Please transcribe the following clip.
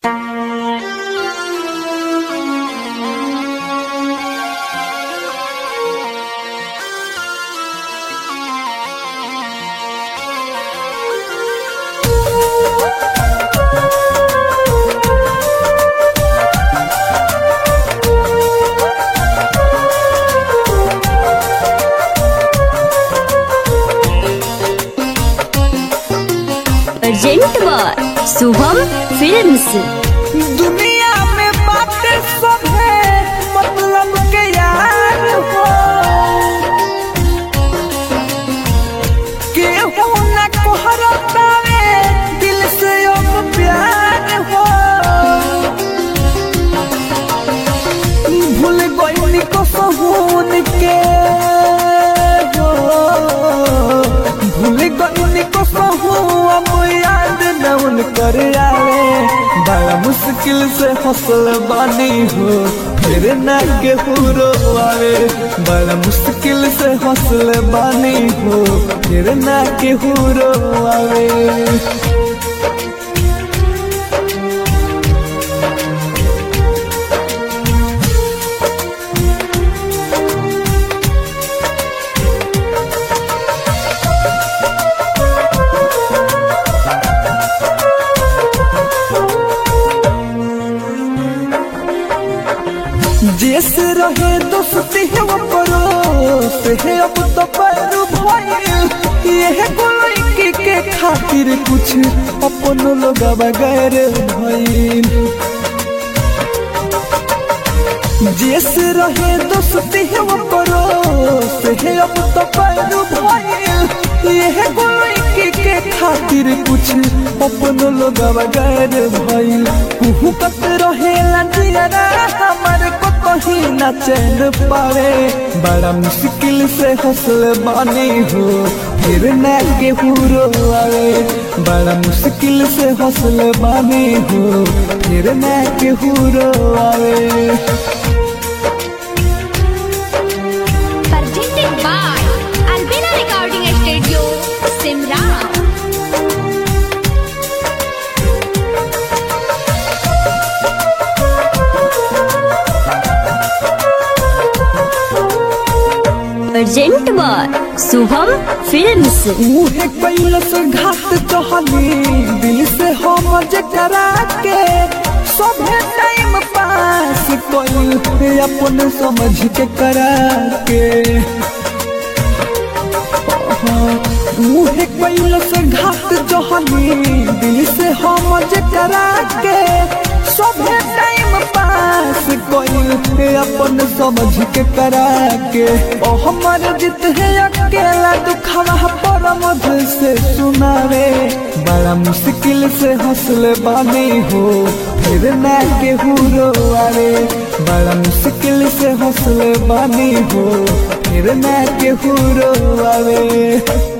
Shubham films दुनिया में बातें सब है मतलब के यार हो केहू न कोहरतावे दिल से अब प्यार हो भूल गई को सहून के हो भूल गई को सहू अब याद न उन कर आवे बड़ा मुश्किल से हौसल बानी हो फिर न केहू आवे बड़ा मुश्किल से हौसल बानी हो फिर न केहू आवे जैसे रहे दोस्ती है वो परोस है अब तो पैर भइल ये गोलकी के खातिर कुछ अपन लोग बगैर भइल जैसे रहे दोस्ती है वो परोस है अब तो पैर भइल ये गोलकी के खातिर कुछ अपन लोग बगैर भइल कुहू कत रहे लंजिया हमारे को कहीं न चैन पावे बड़ा मुश्किल से हौसल बानी हो फिर न के हुरो आवे बड़ा मुश्किल से हौसल बानी हो फिर न के हुरो आवे presented by Albina Recording Studio, Simran. Present by Shubham films मुहे कैलस घाट चहली दिल से हम जकरा के सभे टाइम पास कोई अपन समझ के करा के मुहे कैलस घाट चहली दिल से हम जकरा के सभे टाइम पास कोई अपन समझ के करा के ओ हमर जित है अकेला दुखवा पर मधु से सुनावे बड़ा मुश्किल से हौसले बानी हो फिर न के हुरो आवे बड़ा मुश्किल से हौसले बानी हो फिर न के हुरो आवे